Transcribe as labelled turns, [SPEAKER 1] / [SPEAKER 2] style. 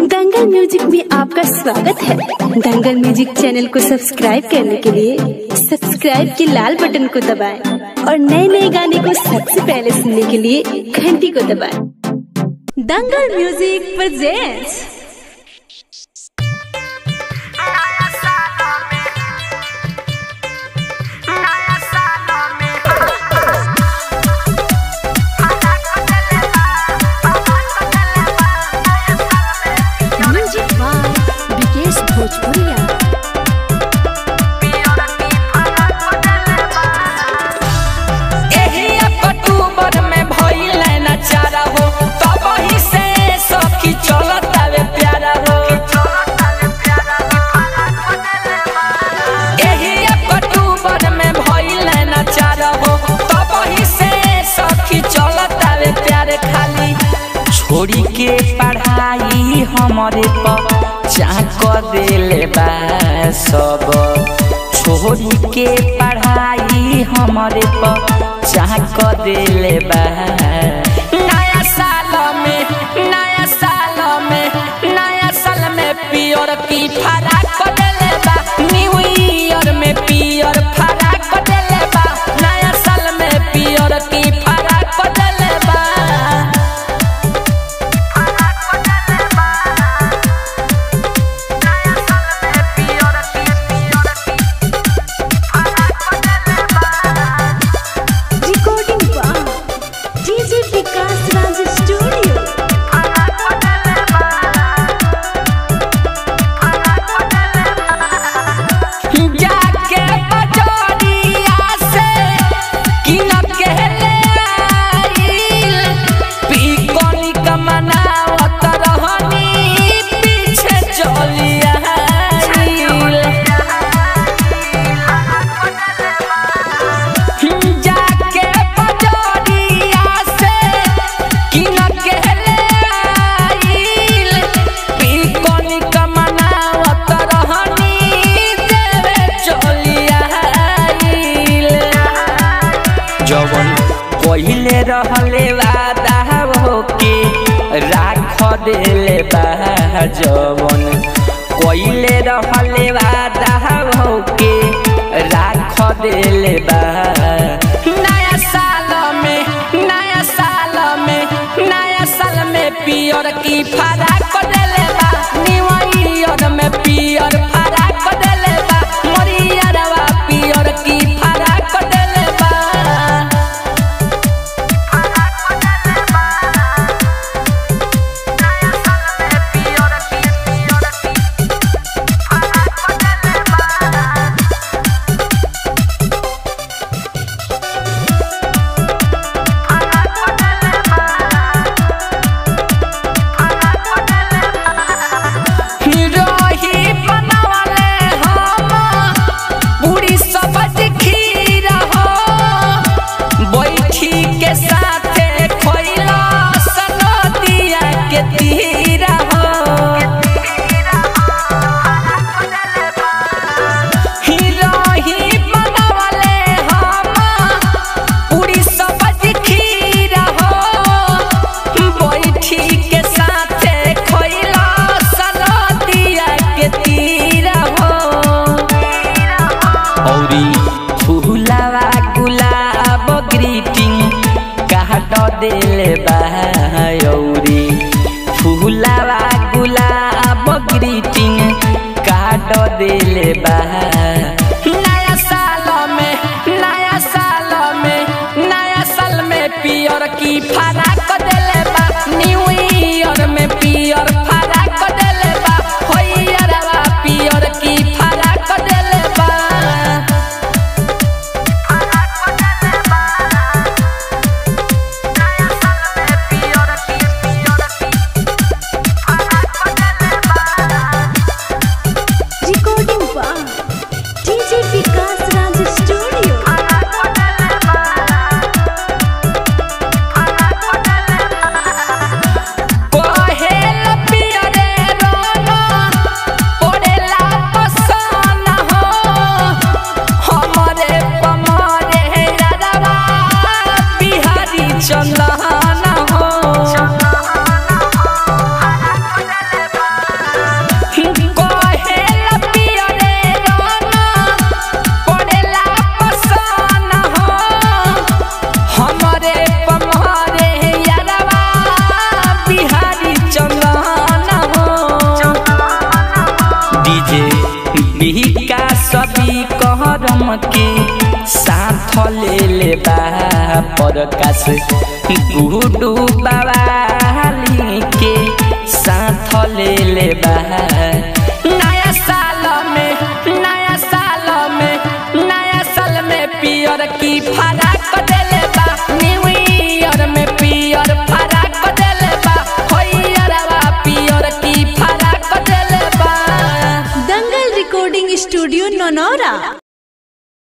[SPEAKER 1] दंगल music में आपका स्वागत है दंगल म्यूजिक चैनल को सब्सक्राइब करने के लिए सब्सक्राइब के लाल बटन को दबाएं और नए नए गाने को सबसे पहले सुनने के लिए घंटी को दबाएं Dangal music presents music by Vikesh Bhojpuriya
[SPEAKER 2] एही अक्टूबर में भइल ना चारा हो तब ही से सखी चलत आवे प्यारा हो एही अक्टूबर में भइल ना चारा हो तब ही से सखी चलत आवे प्यारे खाली छोड़ी के पढ़ाई हमरे पर चाक देले बा सब छोड़ी के पढ़ाई हमरे पर चाक देले बा नया साल में नया साल में नया साल में पियर की फराक देले बा न्यू ईयर में पियर फराक देले बा नया साल में पियर की फराक देले बा
[SPEAKER 1] recording by DJ Vikas Raj studio
[SPEAKER 2] जाके बजरिया से किन के ले आइल पीकोनी कमनावत रहनी पीछे चली आइल जाके बजरिया से किन के ले आइल पीकोनी कमनावत रहनी देवे चली आइल जवन पहिले रहले वादा होके राख देले बा जवन पहिले रहले वादा होके राख देले बा नया साल में नया साल में नया साल में पियर की फराक देले बा न्यू ईयर में पियर फराक देले बा मोरियरवा पियर की फराक देले बा रही बनावले हम पूरी सब्जी खीर हो बैठी के साथे खइला सनदिया के तीर हो रही बनावले हम पूरी सब्जी खीर हो बैठी के साथे खइला सनदिया के तीर हो औरी फूलावा गुलाब ग्रीटिंग काट देले बा औरी फूलावा गुलाब ग्रीटिंग काट देले बा नया साल में नया साल में नया साल में पियर की फराक देले बा न्यू ईयर में पियर फराक देले बा होइयरवा पियर की फराक देले बा
[SPEAKER 1] रिकॉर्डिंग बाय
[SPEAKER 2] ले ले बा परकाश गुडू बाबाली के साथ ले ले बा नया साल में नया साल में नया साल में पियर की फरा